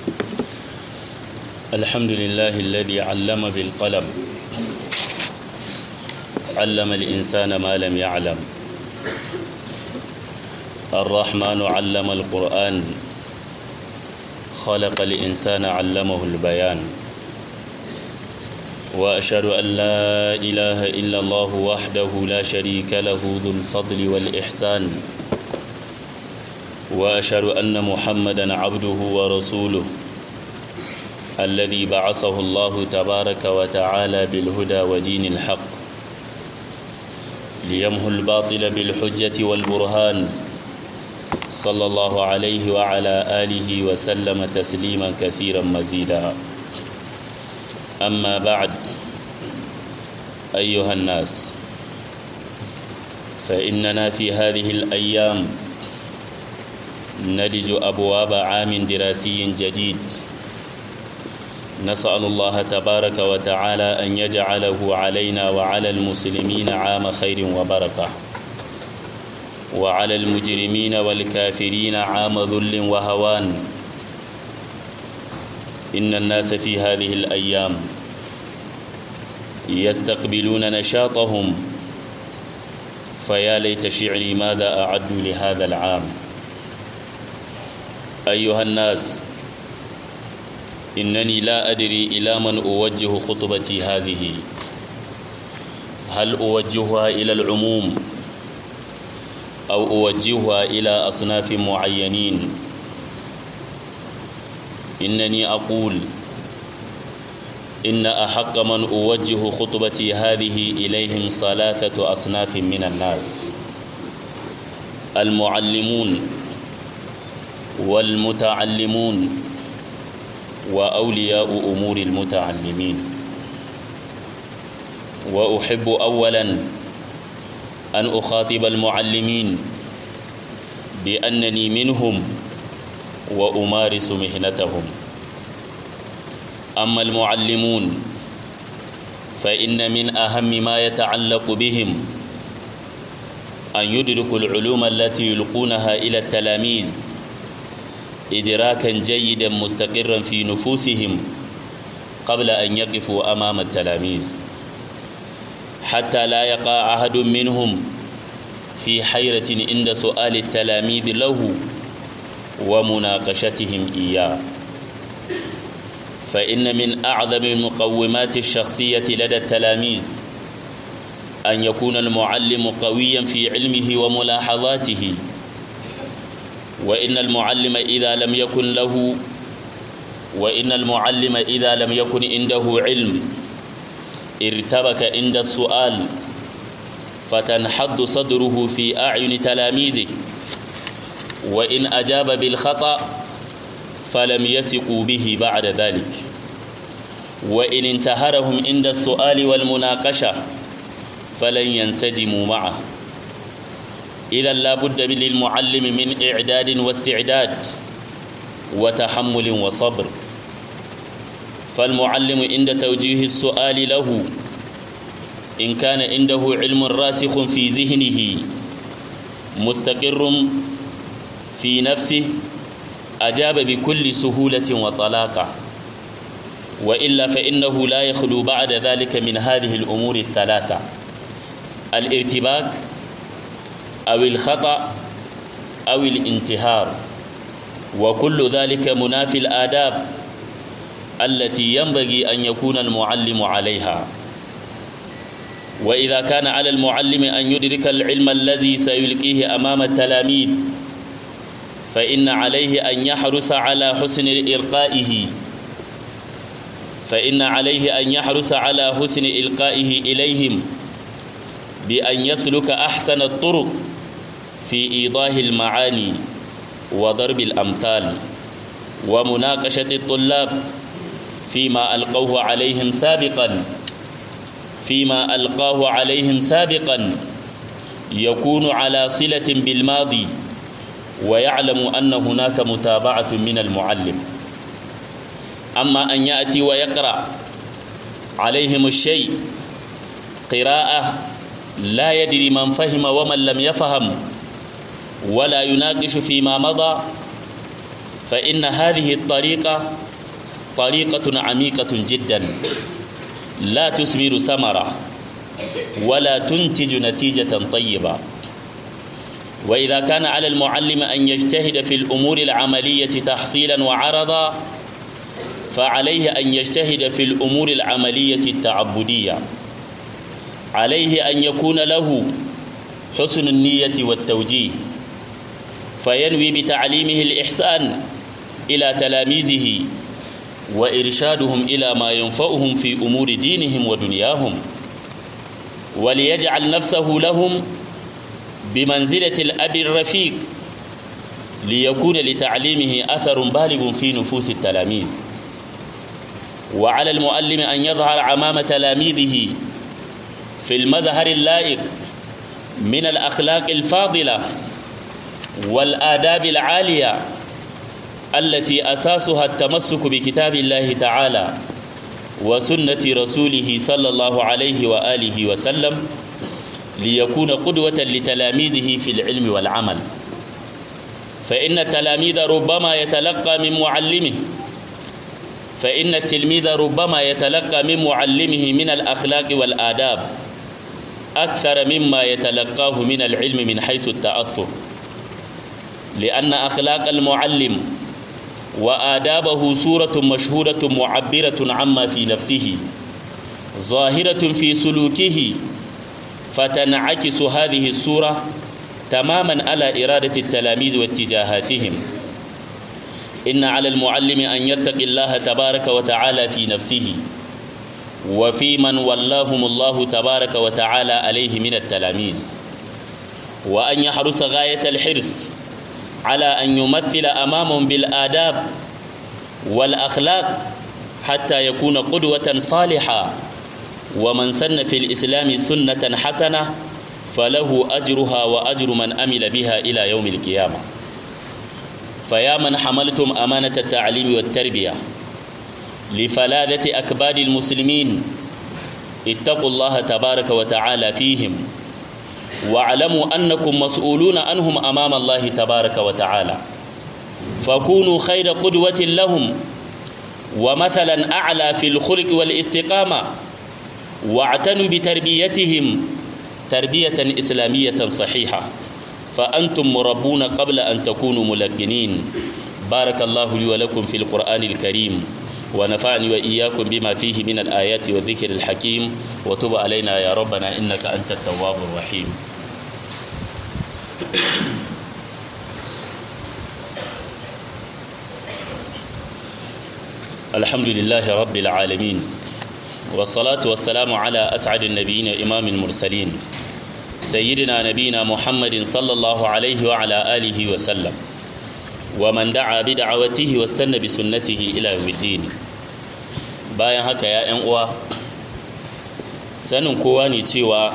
الحمد لله الذي علم بالقلم علم الإنسان ما لم يعلم الرحمن علم القرآن خلق الإنسان علمه البيان وأشهد أن لا إله إلا الله وحده لا شريك له ذو الفضل والإحسان وأشهد أن محمدا عبده ورسوله الذي بعثه الله تبارك وتعالى بالهدى ودين الحق ليمحو الباطل بالحجة والبرهان صلى الله عليه وعلى آله وسلم تسليما كثيرا مزيدا أما بعد أيها الناس فإننا في هذه الأيام نلج أبواب عام دراسي جديد نسأل الله تبارك وتعالى أن يجعله علينا وعلى المسلمين عام خير وبركة وعلى المجرمين والكافرين عام ذل وهوان إن الناس في هذه الأيام يستقبلون نشاطهم فيا ليت شعري ماذا أعدوا لهذا العام أيها الناس إنني لا أدري إلى من أوجه خطبتي هذه هل أوجهها إلى العموم أو أوجهها إلى أصناف معينين إنني أقول إن أحق من أوجه خطبتي هذه إليهم ثلاثة أصناف من الناس المعلمون والمتعلمون وأولياء أمور المتعلمين وأحب أولا أن أخاطب المعلمين بأنني منهم وأمارس مهنتهم أما المعلمون فإن من أهم ما يتعلق بهم أن يدركوا العلوم التي يلقونها إلى التلاميذ إدراكا جيدا مستقرا في نفوسهم قبل أن يقفوا أمام التلاميذ حتى لا يقع أحد منهم في حيرة عند سؤال التلاميذ له ومناقشتهم إياه فإن من أعظم المقومات الشخصية لدى التلاميذ أن يكون المعلم قويا في علمه وملاحظاته وإن المعلم إذا لم يكن له وإن المعلم إذا لم يكن عنده علم ارتبك عند السؤال فتنحد صدره في أعين تلاميذه وإن أجاب بالخطأ فلم يثقوا به بعد ذلك وإن انتهرهم عند السؤال والمناقشة فلن ينسجموا معه إذا لا بد للمعلم من إعداد واستعداد وتحمل وصبر فالمعلم عند توجيه السؤال له إن كان عنده علم راسخ في ذهنه مستقر في نفسه أجاب بكل سهولة وطلاقة وإلا فإنه لا يخلو بعد ذلك من هذه الأمور الثلاثة الارتباك أو الخطأ أو الانتهار وكل ذلك منافي الآداب التي ينبغي أن يكون المعلم عليها وإذا كان على المعلم أن يدرك العلم الذي سيلقيه أمام التلاميذ فإن عليه أن يحرص على حسن إلقائه فإن عليه أن يحرص على حسن إلقائه إليهم بأن يسلك أحسن الطرق في إيضاح المعاني وضرب الأمثال ومناقشة الطلاب فيما ألقوه عليهم سابقا فيما ألقاه عليهم سابقا يكون على صلة بالماضي ويعلم أن هناك متابعة من المعلم أما أن يأتي ويقرأ عليهم الشيء قراءة لا يدري من فهم ومن لم يفهم ولا يناقش فيما مضى فإن هذه الطريقة طريقة عميقة جدا لا تثمر ثمرة ولا تنتج نتيجة طيبة وإذا كان على المعلم أن يجتهد في الأمور العملية تحصيلا وعرضا فعليه أن يجتهد في الأمور العملية التعبدية عليه أن يكون له حسن النية والتوجيه فينوي بتعليمه الإحسان إلى تلاميذه وإرشادهم إلى ما ينفعهم في أمور دينهم ودنياهم وليجعل نفسه لهم بمنزلة الأب الرفيق ليكون لتعليمه أثر بالغ في نفوس التلاميذ وعلى المؤلم أن يظهر أمام تلاميذه في المظهر اللائق من الأخلاق الفاضلة والآداب العالية التي أساسها التمسك بكتاب الله تعالى وسنة رسوله صلى الله عليه وآله وسلم ليكون قدوة لتلاميذه في العلم والعمل فإن التلاميذ ربما يتلقى من معلمه فإن التلميذ ربما يتلقى من معلمه من الأخلاق والآداب أكثر مما يتلقاه من العلم من حيث التأثر لأن أخلاق المعلم وآدابه صورة مشهورة معبرة عما في نفسه ظاهرة في سلوكه فتنعكس هذه الصورة تماما على إرادة التلاميذ واتجاهاتهم إن على المعلم أن يتقي الله تبارك وتعالى في نفسه وفي من ولاهم الله تبارك وتعالى عليه من التلاميذ وأن يحرص غاية الحرص على أن يمثل أمامهم بالآداب والأخلاق حتى يكون قدوة صالحة ومن سن في الإسلام سنة حسنة فله أجرها وأجر من أمل بها إلى يوم القيامة فيا من حملتم أمانة التعليم والتربية لفلادة أكباد المسلمين اتقوا الله تبارك وتعالى فيهم واعلموا أنكم مسؤولون عنهم أمام الله تبارك وتعالى فكونوا خير قدوة لهم ومثلا أعلى في الخلق والاستقامة واعتنوا بتربيتهم تربية إسلامية صحيحة فأنتم مربون قبل أن تكونوا ملقنين بارك الله لي ولكم في القرآن الكريم ونفعني وإياكم بما فيه من الآيات والذكر الحكيم وتب علينا يا ربنا إنك أنت التواب الرحيم الحمد لله رب العالمين والصلاة والسلام على أسعد النبيين إمام المرسلين سيدنا نبينا محمد صلى الله عليه وعلى آله وسلم ومن دعا بدعوته واستنى بسنته إلى يوم الدين bayan haka ya ‘yan uwa sanin kowa ne cewa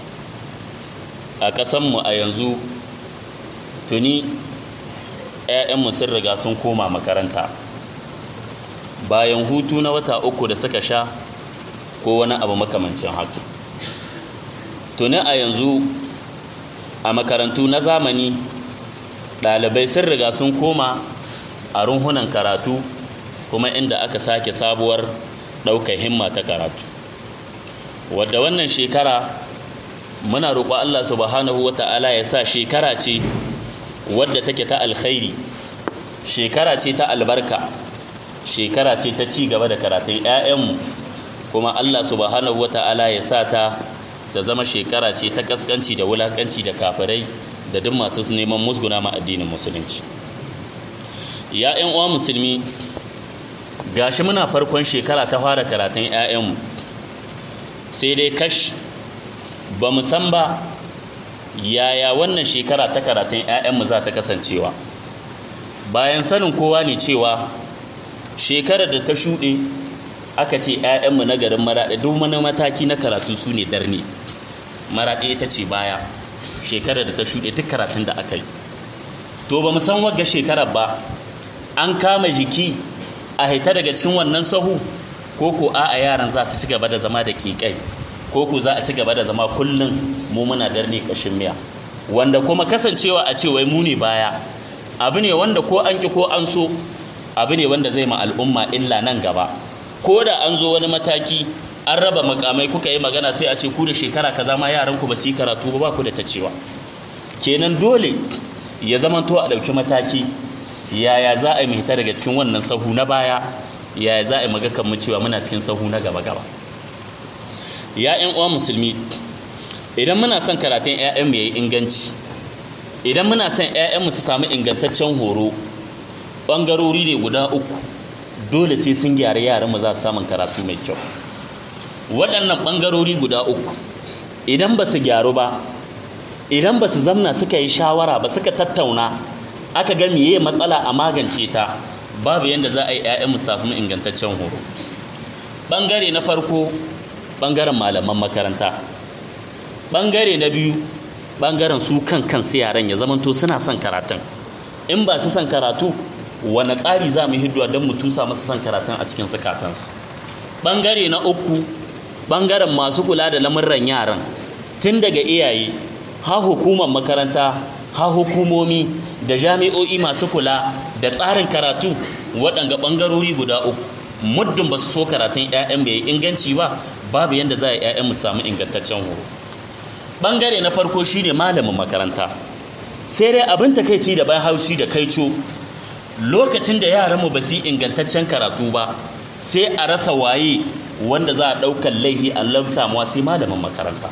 a ƙasanmu a yanzu tuni ‘ya'yanmu sun riga sun koma makaranta bayan hutu na wata uku da suka sha ko wani abu makamancin haka tuni a yanzu a makarantu na zamani ɗalibai sun riga sun koma a runhunan karatu kuma inda aka sake sabuwar ɗaukar himma ta karatu wadda wannan shekara muna roƙo Allah subhanahu wa ta'ala ya sa shekara ce wadda take ta alkhairi shekara ce ta albarka shekara ce ta ci gaba da karatun 'ya'yanmu kuma Allah subhanahu wa ta'ala ya sa ta ta zama shekara ce ta kaskanci da wulakanci da kafirai da duk masu neman musguna ma addinin musulunci ya 'yan uwa musulmi gashi muna farkon shekara ta fara karatun 'ya'yanmu sai dai kash ba mu san ba yaya wannan shekara ta karatun 'ya'yanmu za ta kasancewa bayan sanin kowa ne cewa shekarar da ta shuɗe aka ce 'ya'yanmu na garin maraɗe duk wani mataki na karatu su ne darne maraɗe ita ce baya shekarar da ta shuɗe duk karatun da aka yi to ba mu san wagga shekarar ba an kama jiki a haita daga cikin wannan sahu ko ko a a yaran za su ci gaba da zama da ƙiƙai ko ko za a ci gaba da zama kullum mu muna darne ƙashin miya wanda kuma kasancewa a ce wai mu ne baya abu ne wanda ko an ki ko an so abu ne wanda zai ma al'umma illa nan gaba ko da an zo wani mataki an raba makamai kuka yi magana sai a ce ku da shekara kaza ma yaran ku ba su yi karatu ba ba ku da ta cewa kenan dole ya zama to a ɗauki mataki yaya za a yi hita daga cikin wannan sahu na baya yaya za a yi magakan mu cewa muna cikin sahu na gaba gaba ya ƴan uwa musulmi idan muna son karatun ƴaƴan mu yayi inganci idan muna son ƴaƴan mu su samu ingantaccen horo bangarori ne guda uku dole sai sun gyara yaran mu za su samu karatu mai kyau waɗannan bangarori guda uku idan ba su gyaru ba idan ba su zamna suka yi shawara ba suka tattauna aka ga miye matsala a magance ta babu yadda za a yi 'ya'yan samu ingantaccen horo ɓangare na farko ɓangaren malaman makaranta ɓangare na biyu ɓangaren su kan kansu yaran ya zamanto suna son karatun in ba su son karatu wane tsari za mu hidduwa don mu tusa masu son karatun a cikin sukatansu ɓangare na uku ɓangaren masu kula da lamurran yaran tun daga iyaye ha hukumar makaranta ha hukumomi da jami'o'i masu kula da tsarin karatu waɗanga ɓangarori guda uku muddin ba su so karatun 'ya'yan bai inganci ba babu yadda za a yi 'ya'yan mu samu ingantaccen horo ɓangare na farko shine malamin makaranta sai dai abin takaici da bayan haushi da kaico lokacin da yaranmu ba su yi ingantaccen karatu ba sai a rasa waye wanda za a ɗaukar laihi a labtamuwa sai malamin makaranta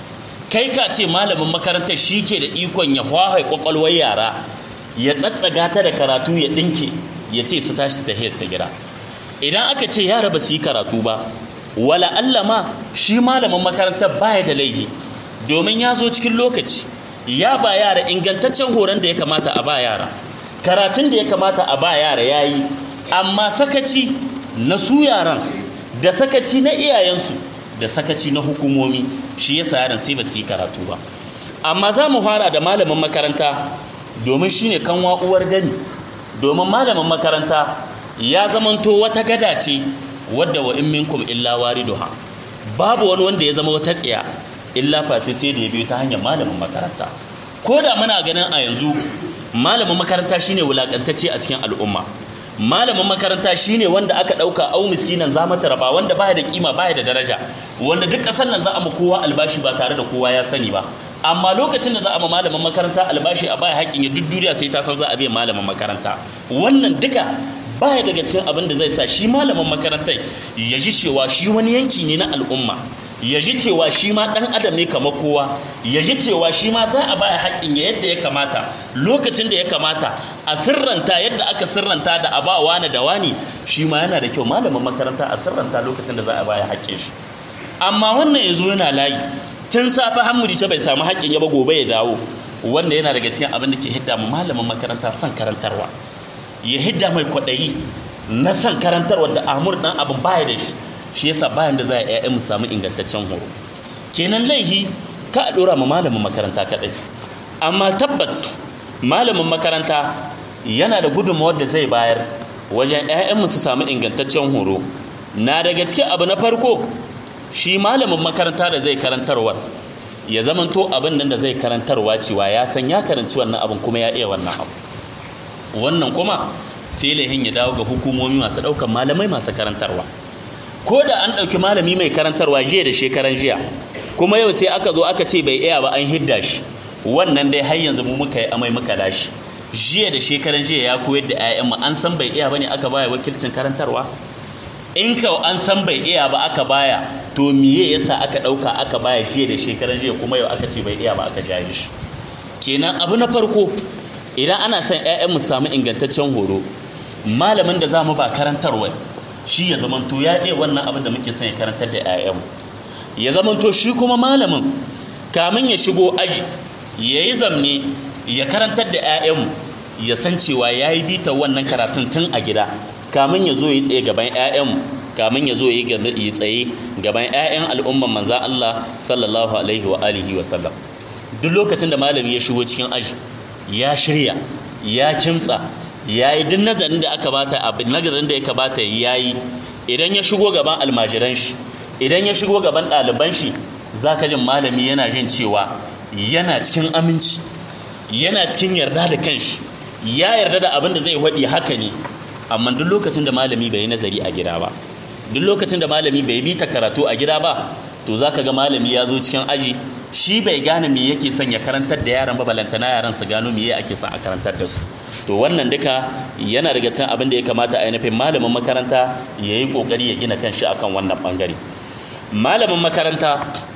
kai ka ce malamin makarantar shi ke da ikon ya hwahai kwakwalwar yara ya tsatsaga ta da karatu ya ɗinke ya ce su tashi su tahiyar su gida idan aka ce yara ba su yi karatu ba wala Allah ma shi malamin makarantar baya da laifi domin ya zo cikin lokaci ya ba yara ingantaccen horon da ya kamata a ba yara karatun da ya kamata a ba yara ya yi amma sakaci na su yaran da sakaci na iyayensu da sakaci na hukumomi shi yasa yaran sai ba su yi karatu ba amma za mu fara da malamin makaranta domin shine kanwa uwar gani domin malamin makaranta ya zamanto wata gada ce wadda wa in minkum illa wariduha babu wani wanda ya zama wata tsiya illa face sai da ya biyo ta hanyar malamin makaranta ko da muna ganin a yanzu malamin makaranta shine wulakantacce a cikin al'umma malamin makaranta shine wanda aka dauka au miskinan za mata raba wanda baya da kima baya da daraja wanda duk kasar nan za a ma kowa albashi ba tare da kowa ya sani ba amma lokacin da za a ma malamin makaranta albashi a baya haƙƙin ya duk duniya sai ta san za a biya malamin makaranta wannan duka baya daga cikin abin da zai sa shi malamin makarantar ya ji cewa shi wani yanki ne na al'umma ya ji cewa shi ma ɗan adam ne kamar kowa ya ji cewa shi ma za a baya haƙƙin ya yadda ya kamata lokacin da ya kamata a sirranta yadda aka sirranta da a ba wani da wani shi ma yana da kyau malamin makaranta a sirranta lokacin da za a baya haƙƙin shi amma wannan ya zo yana layi tun safe hamuri ce bai samu haƙƙin ya ba gobe ya dawo wanda yana daga cikin abin da ke hidda malamin makaranta son karantarwa ya hidda mai kwaɗayi na son karantarwa da amur ɗan abin baya da shi shi yasa bayan da za a yi mu samu ingantaccen horo kenan laihi ka a ɗora ma malamin makaranta kaɗai amma tabbas malamin makaranta yana da gudunmawar da zai bayar wajen 'ya'yanmu su samu ingantaccen horo na daga cikin abu na farko shi malamin makaranta da zai karantarwa ya zamanto abin nan da zai karantarwa cewa ya san ya karanci wannan abin kuma ya iya wannan abu wannan kuma sai lahin ya dawo ga hukumomi masu ɗaukan malamai masu karantarwa ko da an ɗauki malami mai karantarwa jiya da shekaran jiya kuma yau sai aka zo aka ce bai iya ba an hidda shi wannan dai har yanzu mu muka yi amai muka lashi jiya da shekaran jiya ya koyar da 'ya'yanmu an san bai iya bane aka baya wakilcin karantarwa in ka an san bai iya ba aka baya to miye yasa aka ɗauka aka baya jiya da shekaran jiya kuma yau aka ce bai iya ba aka jaye shi kenan abu na farko idan ana son 'ya'yanmu samu ingantaccen horo malamin da za mu ba karantarwa shi ya zamanto ya ɗaya wannan abin da muke son ya karantar da 'ya'yanmu ya zamanto shi kuma malamin kamin ya shigo aji ya yi zamne ya karantar da 'ya'yanmu ya san cewa ya yi bita wannan karatun tun a gida kamin ya zo ya tsaye gaban 'ya'yanmu kamin ya zo ya yi tsaye gaban 'ya'yan al'umman manzan Allah sallallahu alaihi wa alihi wa sallam duk lokacin da malami ya shigo cikin aji ya shirya ya kimtsa ya yi duk nazarin da aka bata abin nazarin da ya kamata ya yi idan ya shigo gaban almajiran shi idan ya shigo gaban ɗaliban shi za ka jin malami yana jin cewa yana cikin aminci yana cikin yarda da kanshi ya yarda da abin da zai faɗi haka ne amma duk lokacin da malami bai yi nazari a gida ba duk lokacin da malami bai bi ta karatu a gida ba to zaka ga malami ya zo cikin aji shi bai gane me yake son ya karantar da yaran ba balantana yaran su gano me ake son a karantar da su to wannan duka yana daga cikin abin da ya kamata a nufin malamin makaranta ya yi kokari ya gina kanshi akan wannan bangare malamin makaranta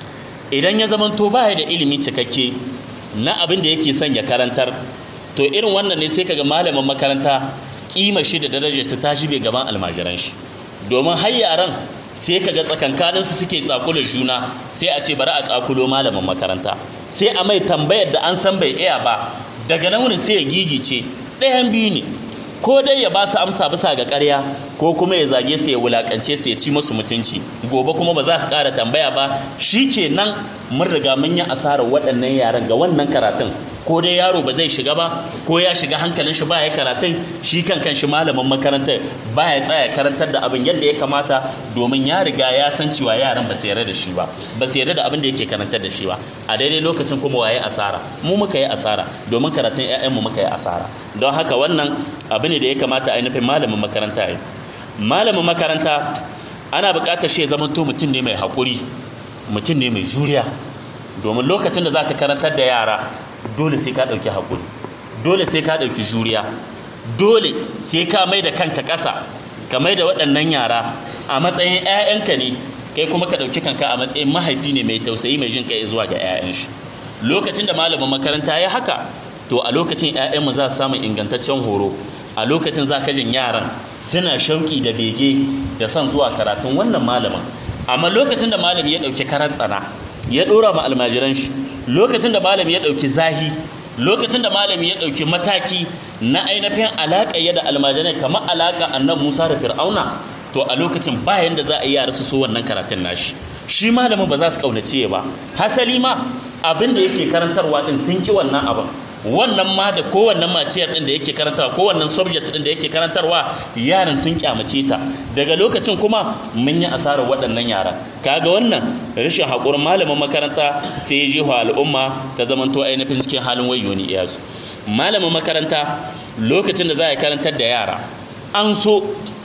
idan ya zama to baya da ilimi cikakke na abin da yake son ya karantar to irin wannan ne sai kaga malamin makaranta kima shi da darajar su ta shibe gaban almajiran shi domin har yaran sai kaga tsakankanin su suke tsakula juna sai a ce bari a tsakulo malamin makaranta sai a mai tambayar da an san bai iya ba daga nan wurin sai ya gigice ɗayan biyu ne ko dai ya ba su amsa bisa ga ƙarya ko kuma ya zage su ya wulakance su ya ci musu mutunci gobe kuma ba za su ƙara tambaya ba shi kenan mun riga mun yi asarar waɗannan yaran ga wannan karatun ko dai yaro ba zai shiga ba ko ya shiga hankalin shi ba ya karatun shi kan kan shi malamin makaranta ba ya tsaya karantar da abin yadda ya kamata domin ya riga ya san cewa yaran ba su yarda da shi ba ba su yarda da abin da yake karantar da shi ba a daidai lokacin kuma waye asara mu muka yi asara domin karatun ƴaƴanmu muka yi asara don haka wannan abu ne da ya kamata a nufin malamin makaranta yi malamin makaranta ana buƙatar shi ya zama to mutum ne mai haƙuri mutum ne mai juriya domin lokacin da za ka karantar da yara dole sai ka ɗauki haƙuri dole sai ka ɗauki juriya dole sai ka mai da kanka ƙasa ka mai da waɗannan yara a matsayin 'ya'yanka ne kai kuma ka ɗauki kanka a matsayin mahaifi ne mai tausayi mai jin kai zuwa ga 'ya'yan shi lokacin da malamin makaranta ya haka to a lokacin 'ya'yanmu za su samu ingantaccen horo a lokacin za ka jin yaran suna shauƙi da bege da son zuwa karatun wannan malamin amma lokacin da malami ya ɗauki karar tsana ya ɗora ma almajiran shi lokacin da malami ya ɗauki zahi lokacin da malami ya ɗauki mataki na ainihin alaƙa ya da almajirai kamar alaƙa annan musa da fir'auna to a lokacin bayan da za a yi yara su so wannan karatun nashi shi malamin ba za su ƙaunace ba hasali ma abin da yake karantarwa ɗin sun ƙi wannan abin wannan ma da kowannen maciyar din da yake karantarwa kowannen subject din da yake karantarwa yaran sun kyamace ta daga lokacin kuma mun yi asarar waɗannan yara kaga wannan rashin haƙurin malamin makaranta sai ya jefa al'umma ta zamanto ainihin cikin halin wayoni iyasu malamin makaranta lokacin da za a karantar da yara an so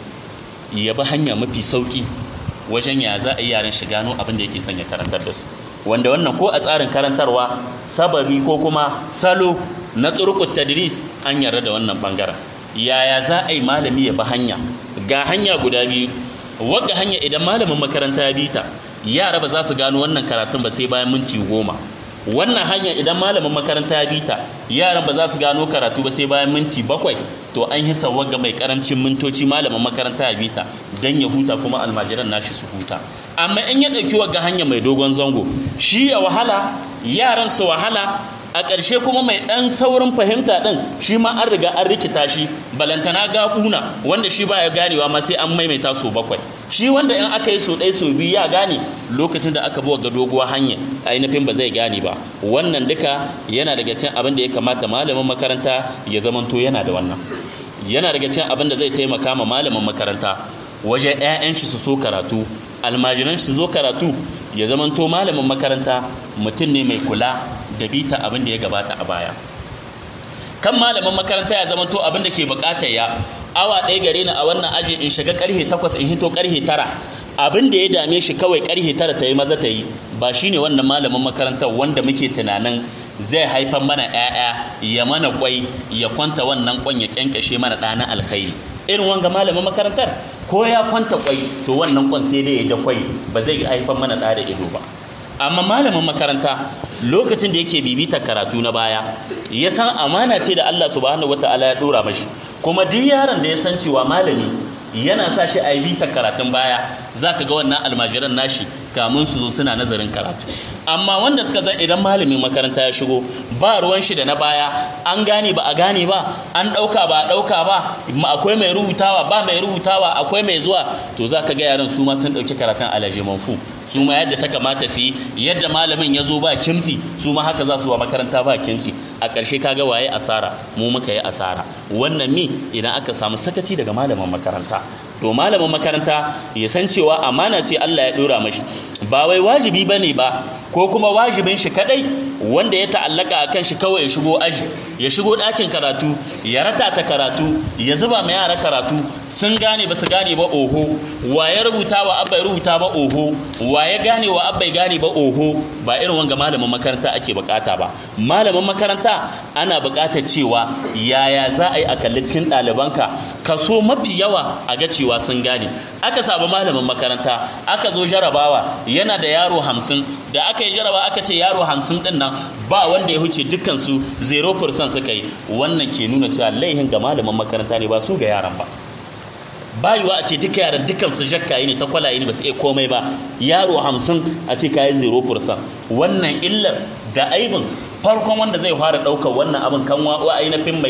ya bi hanya mafi sauki wajen ya za a yi yaran shi gano abin da yake son ya karantar da su wanda wannan ko a tsarin karantarwa sababi ko kuma salo na tsurukut tadris an yarda da wannan bangaren yaya za a yi malami ya bi hanya ga hanya guda biyu wadda hanya idan malamin makaranta ya bita yara ba za su gano wannan karatun ba sai bayan minti goma wannan hanya idan malamin makaranta ya bita yaran ba za su gano karatu ba sai bayan minti bakwai to an hisa wagga mai karancin mintoci malamin makaranta ya bita don ya huta kuma almajiran nashi su huta amma in ya ɗauki wagga hanya mai dogon zango shi ya wahala yaran su wahala a ƙarshe kuma mai ɗan saurin fahimta ɗin shi ma an riga an rikita shi balantana ga ƙuna wanda shi ba ya ganewa ma sai an maimaita so bakwai shi wanda in aka yi so ɗaya so biyu ya gane lokacin da aka buwa ga doguwa hanya ainihin ba zai gane ba wannan duka yana daga cikin abin da ya kamata malamin makaranta ya zamanto yana da wannan yana daga cikin abin da zai taimaka ma malamin makaranta wajen 'ya'yan shi su so karatu almajiran shi su zo karatu ya zamanto malamin makaranta mutum ne mai kula da bita abin da ya gabata a baya kan malamin makaranta ya zamanto abin da ke bukatar ya awa ɗaya gare ni a wannan aji in shiga karhe takwas in hito karhe tara abin da ya dame shi kawai karhe tara ta yi maza ta yi ba shine wannan malamin makarantar wanda muke tunanin zai haifar mana 'ya'ya ya mana kwai ya kwanta wannan kwan ya kyankyashe mana ɗanin alkhairi irin wanga malamin makarantar ko ya kwanta kwai to wannan kwan sai dai ya da kwai ba zai haifar mana ɗa da ido ba amma malamin makaranta lokacin da yake bibita karatu na baya ya san amana ce da Allah subhanahu wataala ya dora mashi kuma duk yaron da ya san cewa malami yana sa shi a yi bita karatun baya za ka ga wannan almajiran nashi kamun su zo suna nazarin karatu amma wanda suka zan idan malamin makaranta ya shigo ba ruwan shi da na baya an gane ba a gane ba an ɗauka ba a ɗauka ba akwai mai rubutawa ba mai rubutawa akwai mai zuwa to za ka ga yaran su ma sun ɗauki karatun alaje manfu su ma yadda ta kamata su yi yadda malamin ya zo ba kimsi su ma haka za su wa makaranta ba kimsi a ƙarshe kaga waye asara mu muka yi asara wannan mi idan aka samu sakaci daga malamin makaranta to malamin makaranta ya san cewa amana ce Allah ya dora mashi ba wai wajibi bane ba ko kuma wajibin shi kadai wanda ya ta'allaka a kan shi kawai ya shigo aji ya shigo ɗakin karatu ya rata ta karatu ya zuba ma yara karatu sun gane ba su gane ba oho wa ya rubuta wa abba ya rubuta ba oho wa ya gane wa abba ya gane ba oho ba irin wanga malamin makaranta ake bukata ba malamin makaranta ana bukatar cewa yaya za a yi a kalli cikin ɗalibanka kaso mafi yawa a ga cewa sun gane aka samu malamin makaranta aka zo jarabawa yana da yaro hamsin da aka yi jaraba aka ce yaro hamsin ɗin nan ba wanda ya huce dukkansu 0% suka yi wannan ke nuna cewa laihin ga malamin makaranta ne ba su ga yaran ba bayuwa a ce duka yaran dukansu jakkaye ne ta kwalaye ne ba su iya komai ba yaro hamsin a ce kayi 0% wannan illar da aibin farkon wanda zai fara ɗaukar wannan abin kan wa ainihin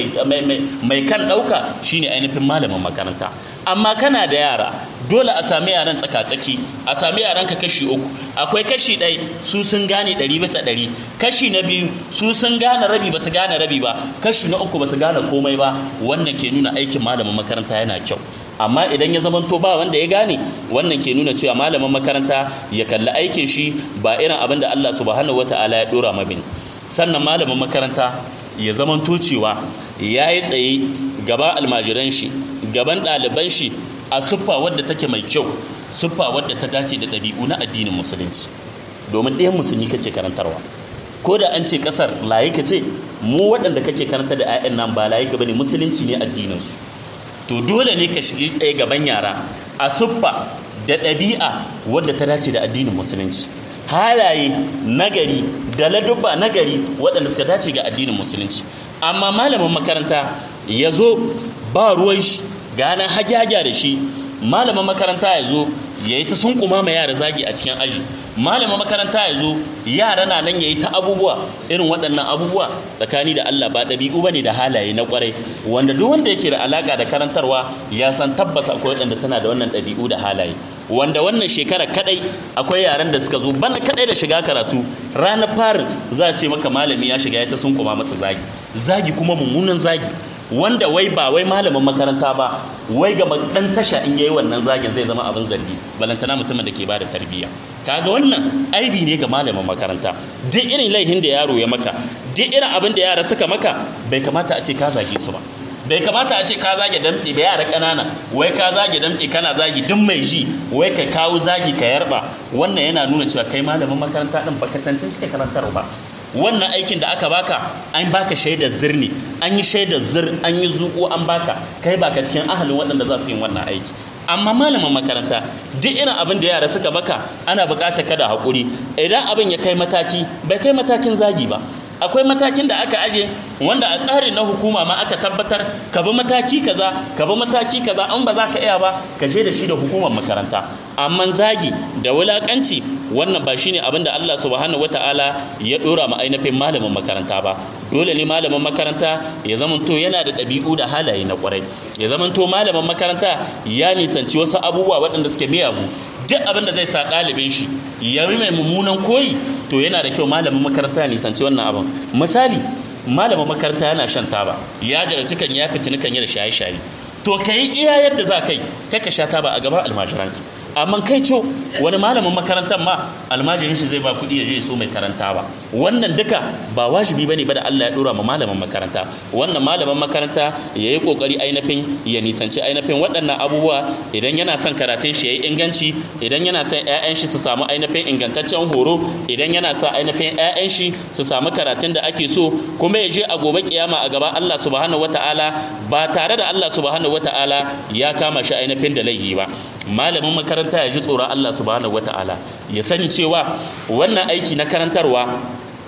mai kan ɗauka shine ainihin malamin makaranta amma kana da yara dole a sami yaran tsaka-tsaki a sami yaran ka kashi uku akwai kashi ɗai su sun gane ɗari bisa ɗari kashi na biyu su sun gane rabi ba su gane rabi ba kashi na uku ba su gane komai ba wannan ke nuna aikin malamin makaranta yana kyau amma idan ya zamanto ba wanda ya gane wannan ke nuna cewa malamin makaranta ya kalli aikin shi ba irin abin da Allah subhanahu wataala ya dora mabin sannan malamin makaranta ya zamanto cewa ya yi tsaye gaban almajiran shi gaban ɗaliban shi a siffa wadda take mai kyau siffa wadda ta dace da ɗabi'u na addinin musulunci domin ɗayan musulmi kake karantarwa ko da an ce ƙasar layika ce mu waɗanda kake karanta da 'ya'yan nan ba layika bane musulunci ne addininsu to dole ne ka shige tsaye gaban yara a siffa da ɗabi'a wadda ta dace da addinin musulunci halaye nagari da ladubba nagari waɗanda suka dace ga addinin musulunci amma malamin makaranta ya zo ba ruwan shi ganin hagyaga da shi malamin makaranta ya zo ya yi ta sunkuma ma yara zagi a cikin aji malamin makaranta ya zo yara na nan ya yi ta abubuwa irin waɗannan abubuwa tsakani da Allah ba ɗabi'u ba ne da halaye na ƙwarai wanda duk wanda yake da alaƙa da karantarwa ya san tabbas akwai waɗanda suna da wannan ɗabi'u da halaye wanda wannan shekara kaɗai akwai yaran da suka zo bana kaɗai da shiga karatu ranar farin za a ce maka malami ya shiga ya ta sunkuma masa zagi zagi kuma mummunan zagi wanda wai ba wai malamin makaranta ba wai ga dan tasha in yayi wannan zagin zai zama abin zargi balantana mutumin da ke bada tarbiyya kaga wannan aibi ne ga malamin makaranta duk irin laifin da yaro ya maka duk irin abin da yara suka maka bai kamata a ce ka zage su ba bai kamata a ce ka zage damtse ba yara ƙanana wai ka zage damtse kana zagi duk mai ji wai ka kawo zagi ka yarba wannan yana nuna cewa kai malamin makaranta din baka cancanci ka karantar ba wannan aikin da aka baka an baka shaidar zir ne an yi shaidar zir an yi zuƙo an baka kai baka cikin ahalin waɗanda za su yi wannan aiki amma malamin makaranta duk irin abin da yara suka maka ana buƙatar kada haƙuri idan abin ya kai mataki bai kai matakin zagi ba akwai matakin da aka aje wanda a tsarin na hukuma ma aka tabbatar ka bi mataki kaza ka bi mataki kaza an ba za ka iya ba ka je da shi da hukumar makaranta amma zagi da wulakanci wannan ba shine abin da Allah subhanahu wataala ya dora ma ainihin malamin makaranta ba dole ne malamin makaranta ya zamanto yana da ɗabi'u da halaye na ƙwarai ya zamanto malamin makaranta ya nisanci wasu abubuwa waɗanda suke miyagu duk abin da zai sa ɗalibin shi ya mai mummunan koyi to yana da kyau malamin makaranta ya nisanci wannan abin misali malamin makaranta yana shan taba ya jarabci kan ya fitini kan yi da shaye-shaye to ka yi iya yadda za ka yi kai ka sha taba a gaban almajiranki amma kai co wani malamin makarantar ma almajirin shi zai ba kuɗi ya je ya so mai karanta ba wannan duka ba wajibi bane ba da Allah ya dora ma malamin makaranta wannan malamin makaranta ya yi kokari ainihin ya nisanci ainihin waɗannan abubuwa idan yana son karatun shi ya yi inganci idan yana son ƴaƴan shi su samu ainihin ingantaccen horo idan yana son ainihin ƴaƴan shi su samu karatun da ake so kuma ya je a gobe kiyama a gaba Allah subhanahu wataala ba tare da Allah subhanahu wataala ya kama shi ainihin da laifi ba malamin makaranta ya ji tsoron Allah subhanahu wata'ala ya sani cewa wannan aiki na karantarwa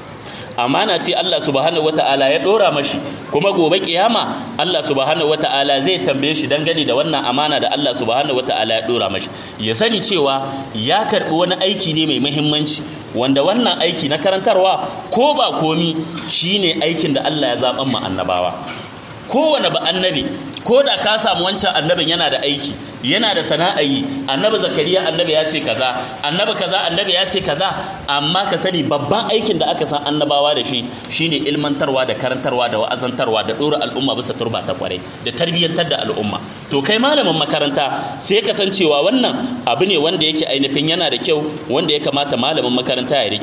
amana ce Allah subhanahu wata'ala ya dora mashi kuma gobe kiyama Allah subhanahu wata'ala zai tambaye shi dangane da wannan amana da Allah subhanahu wata'ala ya dora mashi ya sani cewa ya karbi wani aiki ne mai muhimmanci wanda wannan aiki na karantarwa ko ba komi shine aikin da Allah ya zaban mu annabawa kowane ba annabi ko da ka samu wancan annabin yana da aiki yana da sana'a yi annabi zakariya annabi ya ce kaza annabi kaza annabi ya ce kaza amma ka sani babban aikin da aka san annabawa da shi shine ilmantarwa da karantarwa da wa'azantarwa da dora al'umma bisa turba ta kwarai da tarbiyyantar da al'umma to kai malamin makaranta sai ka san cewa wannan abu ne wanda yake ainihin yana da kyau wanda ya kamata malamin makaranta ya rike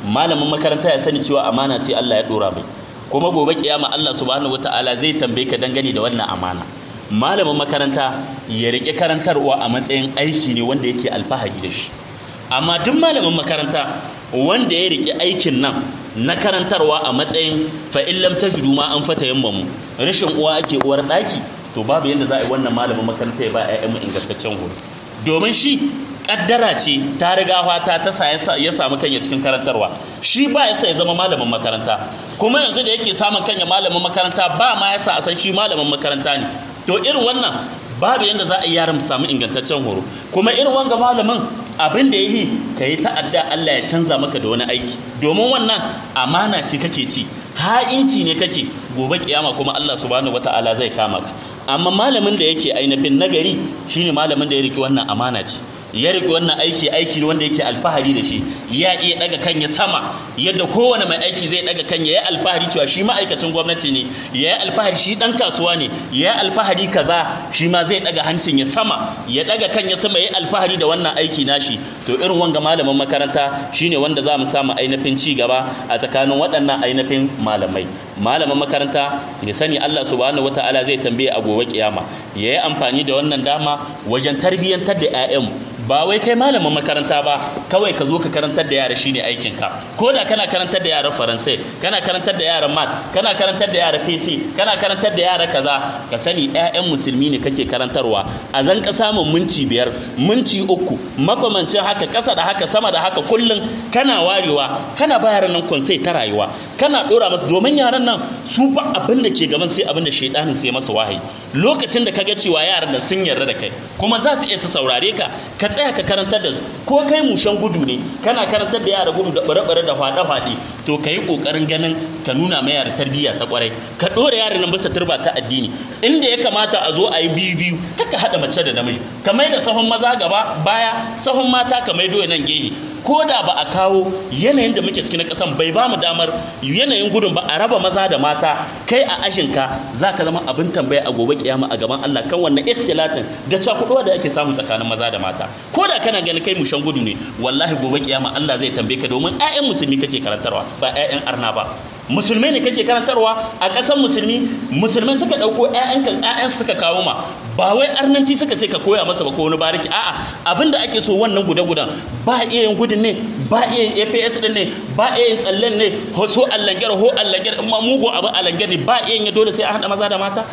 malamin makaranta ya sani cewa amana ce Allah ya dora mai kuma gobe kiyama Allah subhanahu wataala zai tambaye ka dangane da wannan amana malamin makaranta ya rike karantarwa a matsayin aiki ne wanda yake alfahari da shi amma duk malamin makaranta wanda ya rike aikin nan na karantarwa a matsayin fa'in lam tajidu ma an fata yammamu rashin uwa ake uwar ɗaki to babu yadda za a yi wannan malamin makaranta ya ba 'ya'yanmu ingantaccen horo domin shi kaddara ce ta riga fata ta sa ya samu kanya cikin karantarwa shi ba ya sa ya zama malamin makaranta kuma yanzu da yake samun kanya malamin makaranta ba ma ya sa a san shi malamin makaranta ne to irin wannan babu yadda za a yi yaran samu ingantaccen horo kuma irin wanga malamin abin da ya yi ka yi ta'adda Allah ya canza maka da wani aiki domin wannan amana ce kake ci ha'inci ne kake gobe kiyama kuma Allah subhanahu wata'ala zai kama ka amma malamin da yake ainihin nagari shine malamin da ya riki wannan amana ce ya riki wannan aiki aiki ne wanda yake alfahari da shi ya iya daga kan ya sama yadda kowane mai aiki zai daga kan ya yi alfahari cewa shi ma'aikacin gwamnati ne ya yi alfahari shi dan kasuwa ne ya yi alfahari kaza shi ma zai daga hancin ya sama ya daga kan ya sama ya yi alfahari da wannan aiki nashi to irin wanga malamin makaranta shine wanda za mu samu ainihin ci gaba a tsakanin waɗannan ainihin malamai malamin makaranta ya sani Allah subhanahu wataala zai tambaye a gobe kiyama ya yi amfani da wannan dama wajen tarbiyyantar da 'ya'yan ba wai kai malamin makaranta ba kawai ka zo ka karantar da yara shine aikin ka ko da kana karantar da yaran faransai kana karantar da yaran mat kana karantar da yara pc kana karantar da yara kaza ka sani 'ya'yan musulmi ne kake karantarwa a zan ka samun minti biyar minti uku makamancin haka ƙasa da haka sama da haka kullum kana warewa kana ba yaran nan konsai ta rayuwa kana dora masu domin yaran nan su ba abin da ke gaban sai abin da shaidanin sai masa wahayi lokacin da kaga cewa yaran nan sun yarda da kai kuma za su iya su saurare ka ka tsaya ka karantar da su ko kai mushen gudu ne kana karantar da yara gudu da bare-bare da hwada-hwade to ka yi ƙoƙarin ganin ka nuna mai yara tarbiyya ta kwarai ka ɗora yaran nan bisa turba ta addini inda ya kamata a zo a yi biyu biyu kaka haɗa mace da namiji ka mai da sahun maza gaba baya sahun mata ka mai doya nan gehe ko da ba a kawo yanayin da muke ciki na ƙasan bai ba mu damar yanayin gudun ba a raba maza da mata kai a ashinka za ka zama abin tambaya a gobe kiyama a gaban Allah kan wannan ikhtilatin da cakuɗuwa da ake samu tsakanin maza da mata ko da kana ganin kai mushan gudu ne wallahi gobe kiyama Allah zai tambaye ka domin ƴaƴan musulmi kake karantarwa ba ƴaƴan arna ba musulmai ne kake karantarwa a ƙasar musulmi musulmai suka ɗauko ƴaƴanka ƴaƴan suka kawo ma ba wai arnanci suka ce ka koya masa ba ko wani bariki a'a abinda ake so wannan guda-gudan ba iya yin gudun ne ba iya yin APS din ne ba iya yin tsallen ne ho so allangar ho allangar amma mugu abu allangar ne ba iya yin dole sai a haɗa maza da mata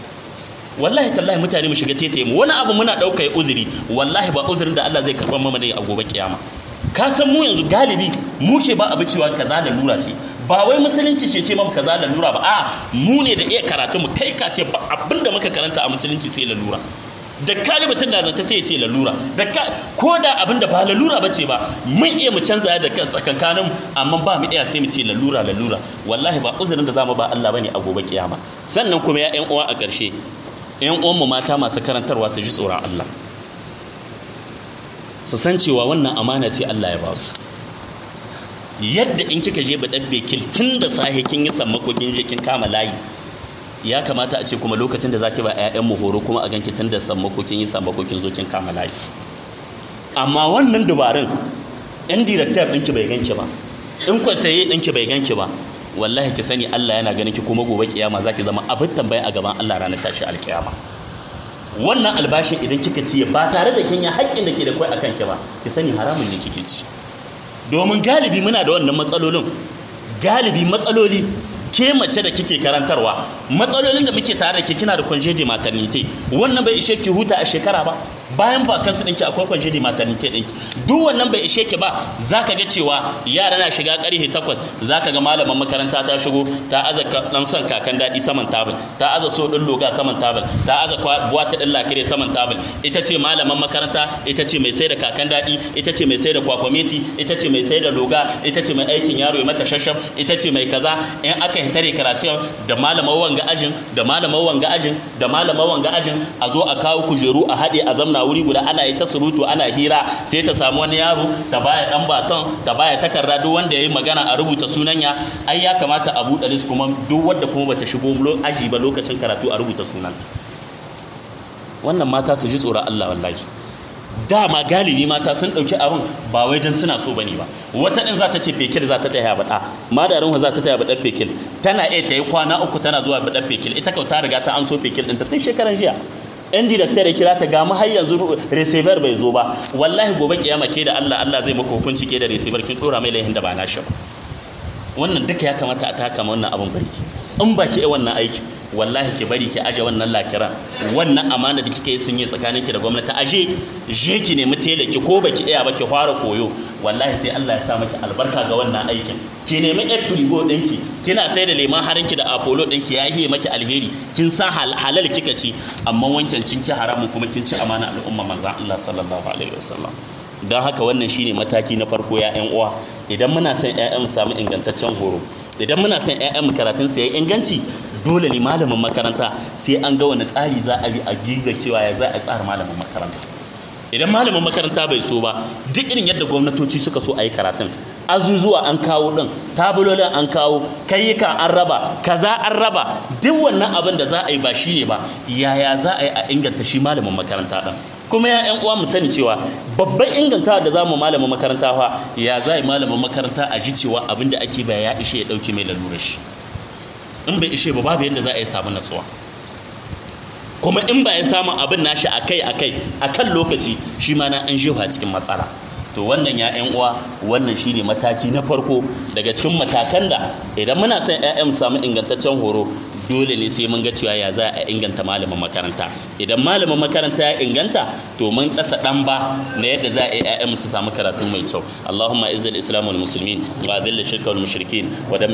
wallahi tallahi mutane mu shiga tetaye mu wani abu muna ɗauka ya uzuri wallahi ba uzurin da Allah zai karɓar mana ne a gobe kiyama ka san mu yanzu galibi mu ke ba abu cewa kaza da lura ce ba wai musulunci ce ce mamu kaza da lura ba a mu ne da iya karatu mu kai ka ce ba abin da muka karanta a musulunci sai lalura da kali mutum na zance sai ya ce lalura da ko da abin da ba lalura ba ce ba mun iya mu canza da tsakankanin amma ba mu iya sai mu ce lalura lalura wallahi ba uzurin da zamu ba Allah bane a gobe kiyama sannan kuma ya ƴan uwa a ƙarshe ƴan uwan mu mata masu karantarwa su ji tsoron Allah su san cewa wannan amana ce Allah ya ba su yadda in kika je ba dabbe kil tun da sahe kin yi sammako kin je kin kama layi ya kamata a ce kuma lokacin da zaki ba ƴaƴan mu horo kuma a ganki tun da sammako kin yi sammako kin zo kin kama layi amma wannan dubarun ɗan director ɗinki bai ganki ba in kwasaye ɗinki bai ganki ba wallahi ki sani Allah yana ganin ki kuma gobe kiyama zaki zama abin tambaya a gaban Allah ranar tashi alkiyama wannan albashin idan kika ciye ba tare da kin yi haƙƙin da ke da kai akan ki ba ki sani haramun ne kike ci domin galibi muna da wannan matsalolin galibi matsaloli ke mace da kike karantarwa matsalolin da muke tare da ke kina da congé de maternité wannan bai ishe ki huta a shekara ba bayan vacancy ɗinki akwai congé de maternité ɗinki duk wannan bai ishe ki ba zaka ga cewa yara na shiga ƙarfe takwas zaka ga malaman makaranta ta shigo ta aza dan son kakan daɗi saman tabul ta aza so ɗin loga saman tabul ta aza buwata ɗin lakire saman tabul ita ce malaman makaranta ita ce mai sai da kakan daɗi ita ce mai sai da kwakwameti ita ce mai sai da loga ita ce mai aikin yaro ya mata shashaf ita ce mai kaza in aka hitare karasiyon da malamar wanga ajin da malamar wanga ajin da malamar wanga ajin a zo a kawo kujeru a haɗe a zamna wuri guda ana yi ta surutu ana hira sai ta samu wani yaro ta baya dan baton ta baya takarda duk wanda yayi magana a rubuta sunanya ai ya kamata a buɗe list kuma duk wanda kuma bata shigo aji ba lokacin karatu a rubuta sunanta wannan mata su ji tsoron Allah wallahi dama galibi mata sun ɗauki abin ba wai don suna so bane ba wata ɗin za ta ce fekil za ta taya baɗa madarin za ta taya baɗar fekil tana iya ta yi kwana uku tana zuwa baɗar fekil ita kau ta riga ta an so fekil ɗin ta tun shekaran jiya yan director ya kira ta gama har yanzu receiver bai zo ba wallahi gobe kiyama ke da Allah Allah zai maka hukunci ke da receiver kin dora mai laihin da ba nashi ba wannan duka ya kamata a taka wannan abin barki in ba ki wannan aiki wallahi ki bari ki aje wannan lakiran wannan amana da kika yi sun yi tsakanin ki da gwamnati aje je ki nemi tela ki ko baki iya ba ki fara koyo wallahi sai Allah ya sa maki albarka ga wannan aikin ki nemi yar firigo ɗinki kina sai da leman harinki da apollo ɗinki ya yi maki alheri kin sa halal kika ci amma wancan kin ki haramun kuma kin ci amana al'umma manzon Allah sallallahu alaihi wasallam don haka wannan shine mataki na farko ya yan uwa idan muna son ƴaƴan mu samu ingantaccen horo idan muna son ƴaƴan mu karatun su yayi inganci dole ne malamin makaranta sai an ga wani tsari za a bi a giga cewa ya za a tsara malamin makaranta idan malamin makaranta bai so ba duk irin yadda gwamnatoci suka so a yi karatun azuzuwa an kawo din tabulolin an kawo kayyuka an raba kaza an raba duk wannan abin da za a yi ba shi ne ba yaya za a yi a inganta shi malamin makaranta din kuma ya yan uwa mu sani cewa babban ingantawa da zamu malamin makaranta fa ya za a yi malamin makaranta a ji cewa abin da ake baya ya ishe ya dauke mai lalurar shi in bai ishe ba babu yadda za a yi samu natsuwa kuma in ba ya samu abin nashi akai akai akan lokaci shi ma na an jefa cikin matsala to wannan ya ƴan uwa wannan shine mataki na farko daga cikin matakan da idan muna son ƴaƴan samu ingantaccen horo dole ne sai mun ga cewa ya za a inganta malamin makaranta idan malamin makaranta ya inganta to mun kasa dan ba na yadda za a yi ƴaƴan su samu karatu mai kyau Allahumma izzil islam wal muslimin wa adhill shirka wal mushrikin wa